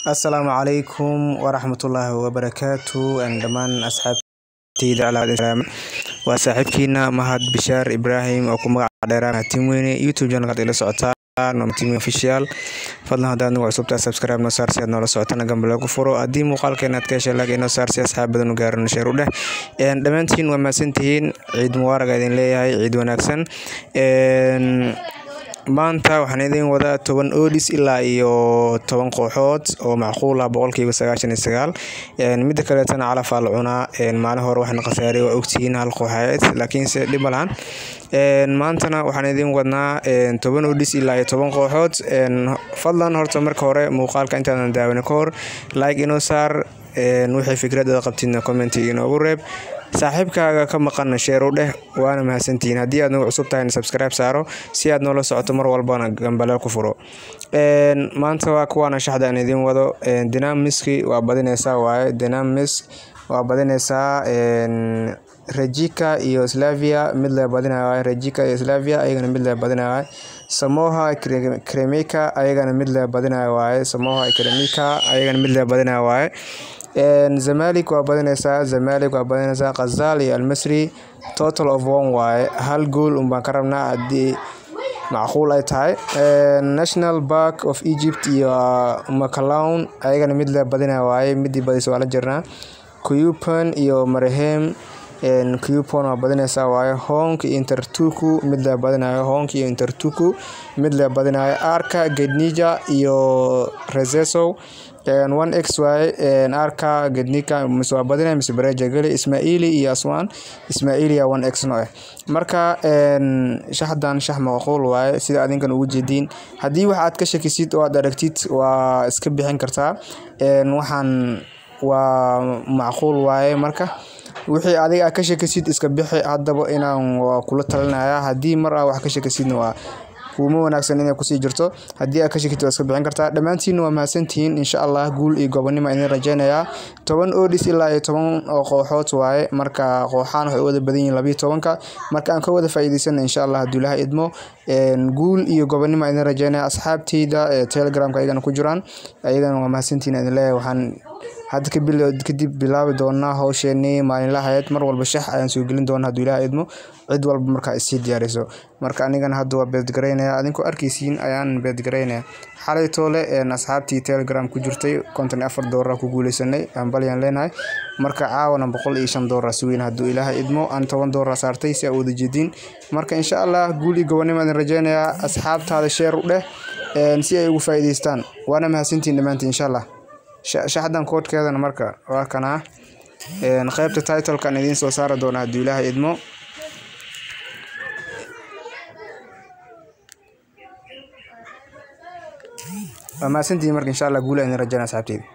Assalaamu calaykum waraxmatullaahi wabarakaatu dhammaan asxaabteyda waa saaxiibkiina mahad bishaar ibraahim oo ku magac dheeraan tim weyne youtube channelkaad ila socotaan tim official fadlan haddaad nagu cusubtaa subscribe noo saar si aad noola socotana gambale ku furo haddii muuqaalkeena aad ka heshay like inoo saar si asxaab badan u gaarano sheer u dheh dhammaantiin waa mahadsantihiin ciid mubaarag idin leeyahay ciid wanaagsan maanta waxaan idin wadaa toban odis ilaa iyo toban kooxood oo macquul ah boqolkiiba sagaashan iyo sagaal midda kaleetana calafaa la cunaa maalin hore waxna khasaaray waa ogtihiin hal kooxayeed laakiinse dhib ma lahan maantana waxaan idin wadnaa toban odis ilaa iyo toban kooxood fadlan horta marka hore muuqaalka intaadan daawan ka hor like inoo saar wixii fikradaada qabtidna commenti inoogu reeb saaxiibkaaga ka maqana sheer u dheh waana mahadsantihiin haddii aad nagu cusub tahayna subscribe saaro si aad noola socoto mar walbana gambaleel ku furo maanta waa kuwaana shaxda aan idiin wado dynamiski waa badineysaa waaye dynamis waa badineysaa rejika iyo slavia mid lee badinaya waaye rejika iyo slavia ayagana mid lee badinaya waaye samoha kremika ayagana mid lee badinaya waaye samoha kremika ayagana mid lee badinaya waaye zamalik waa badineysaa zamalik waa badineysaa khazal iyo almasri total of one waaye hal gool unbaan ka rabnaa haddii macquul ay tahay national park of egypt iyo macalown ayagana mid lee badinaya waaye midii badisa waa la jirnaa cuyupan iyo marehem cupon waa badineysaa waaye honk iyo intertuku mid lee badinayo honk iyo intertuku mid lee badinayo arka gednija iyo rezesow one x waaye arka gednika mise waa badinaya mise bareja geli ismaaili iyo aswan ismaailiya one x no eh marka shaxdan shax macquul waaye sida adinkan ugu jeediin haddii wax aad ka shakisid oo aad aragtid waa iska bixin kartaa waxaan waa macquul waaye marka wixii adiga ka shakisid iska bixi haddaba inaan waa kula talinaya haddii mar aa wax ka shakisidna waa kuuma wanaagsan inay kusii jirto haddii aad ka shakid waa iska bixin kartaa dhammaantiinna waa mahadsantihiin insha allah guul iyo gobonimo idin rajeynayaa toban odis ilaa iyo toban oo kooxood waaye marka kooxaan waxay u wada badan yihiin labiyo tobanka marka aan ka wada faa'iidaysana insha allah hadduu ilaha idmo guul iyo gobonimo idin rajeynaya asxaabteyda ee telegramka ayagana ku jiraan ayagana waa mahadsantihiin idin leeyahay waxaan hadda kadib bilaabi doonaa howsheenii maalinlahayd mar walba shax ayaan soo gelin doonaa hadduu ilaha idmo cid walba markaa isii diyaariso marka anigana hadda waa beedgaraynaya adinkoo arkaysiin ayaan beedgaraynaya xalay toole asxaabtii telegram ku jirtay konton iyo afar doolar ku guuleysanay hambalyaan leenahay marka caawana boqol iyo shan doolar suweyn hadduu ilaaha idmo aan toban doolar saartay si aa wada jeediin marka insha allah guul iyo gobonimo idin rajeynayaa asxaabtaada sheer u dheh si ay ugu faa'iidaystaan waana mahadsantiin dhammaantiin insha allah shaxdan koodhkeedana marka waa kanaa qaybta titlekan idiin soo saari doona hadduu ilaaha idmo waa mahadsantihiin marka insha allah guula idin rajeyna asxaabteyda